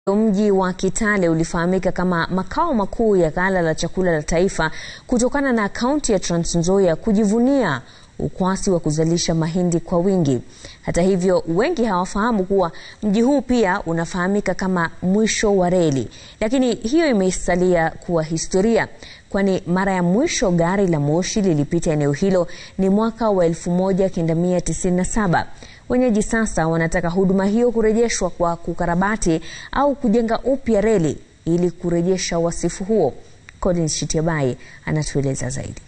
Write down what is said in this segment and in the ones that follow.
Mji wa Kitale ulifahamika kama makao makuu ya ghala la chakula la taifa kutokana na kaunti ya Trans Nzoia kujivunia ukwasi wa kuzalisha mahindi kwa wingi. Hata hivyo, wengi hawafahamu kuwa mji huu pia unafahamika kama mwisho wa reli, lakini hiyo imesalia kuwa historia, kwani mara ya mwisho gari la moshi lilipita eneo hilo ni mwaka wa 1997. Wenyeji sasa wanataka huduma hiyo kurejeshwa kwa kukarabati au kujenga upya reli ili kurejesha wasifu huo. Collins Shitiabai anatueleza zaidi.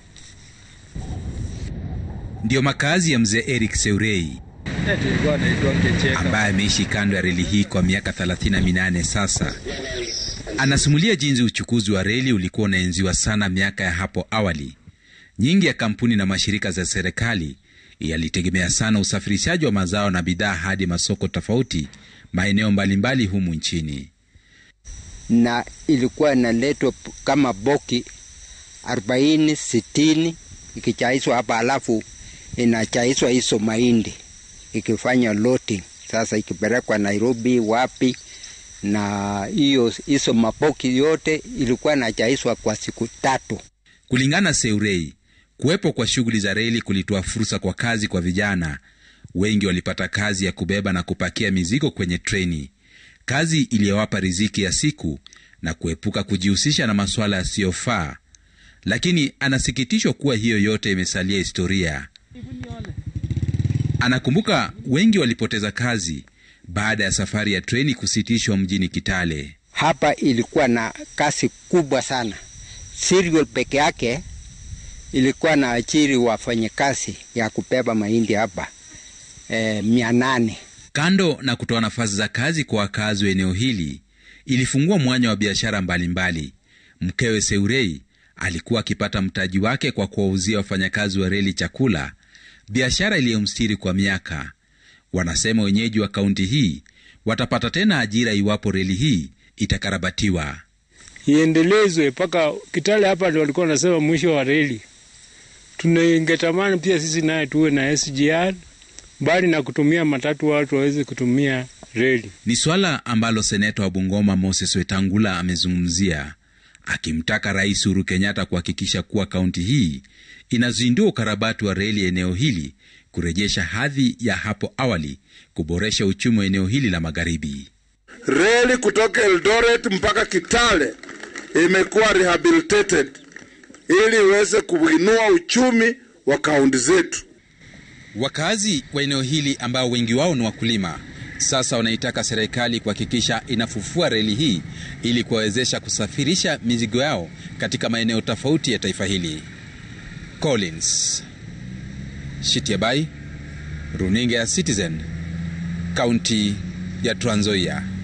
Ndiyo makazi ya mzee Eric Seurei ambaye ameishi kando ya reli hii kwa miaka 38 sasa. Anasimulia jinsi uchukuzi wa reli ulikuwa unaenziwa sana miaka ya hapo awali. Nyingi ya kampuni na mashirika za serikali yalitegemea sana usafirishaji wa mazao na bidhaa hadi masoko tofauti maeneo mbalimbali humu nchini, na ilikuwa inaletwa kama boki arobaini sitini ikichaiswa hapa, alafu inachaiswa hizo mahindi ikifanya loading, sasa ikipelekwa Nairobi wapi, na hiyo hizo maboki yote ilikuwa inachaiswa kwa siku tatu. Kulingana Seurei, kuwepo kwa shughuli za reli kulitoa fursa kwa kazi kwa vijana wengi. Walipata kazi ya kubeba na kupakia mizigo kwenye treni, kazi iliyowapa riziki ya siku na kuepuka kujihusisha na masuala yasiyofaa. Lakini anasikitishwa kuwa hiyo yote imesalia historia. Anakumbuka wengi walipoteza kazi baada ya safari ya treni kusitishwa mjini Kitale. Hapa ilikuwa na kazi kubwa sana. Serial peke yake ilikuwa na ajiri wafanyakazi ya kubeba mahindi hapa e, mia nane. Kando na kutoa nafasi za kazi kwa wakazi wa eneo hili, ilifungua mwanya wa biashara mbalimbali. Mkewe Seurei alikuwa akipata mtaji wake kwa kuwauzia wafanyakazi wa reli chakula, biashara iliyomstiri kwa miaka. Wanasema wenyeji wa kaunti hii watapata tena ajira iwapo reli hii itakarabatiwa, iendelezwe mpaka Kitale. Hapa ndio walikuwa wanasema mwisho wa reli. Tunangetamani pia sisi naye tuwe na SGR, mbali na kutumia matatu, watu waweze kutumia reli. Ni swala ambalo seneta wa Bungoma Moses Wetangula amezungumzia akimtaka Rais Uhuru Kenyatta kuhakikisha kuwa kaunti hii inazindua ukarabati wa reli eneo hili, kurejesha hadhi ya hapo awali, kuboresha uchumi wa eneo hili la magharibi. Reli kutoka Eldoret mpaka Kitale imekuwa rehabilitated ili iweze kuinua uchumi wa kaunti zetu. Wakazi wa eneo hili ambao wengi wao ni wakulima sasa wanaitaka serikali kuhakikisha inafufua reli hii ili kuwawezesha kusafirisha mizigo yao katika maeneo tofauti ya taifa hili. Collins Shitiabai, runinga ya Citizen, kaunti ya Trans Nzoia.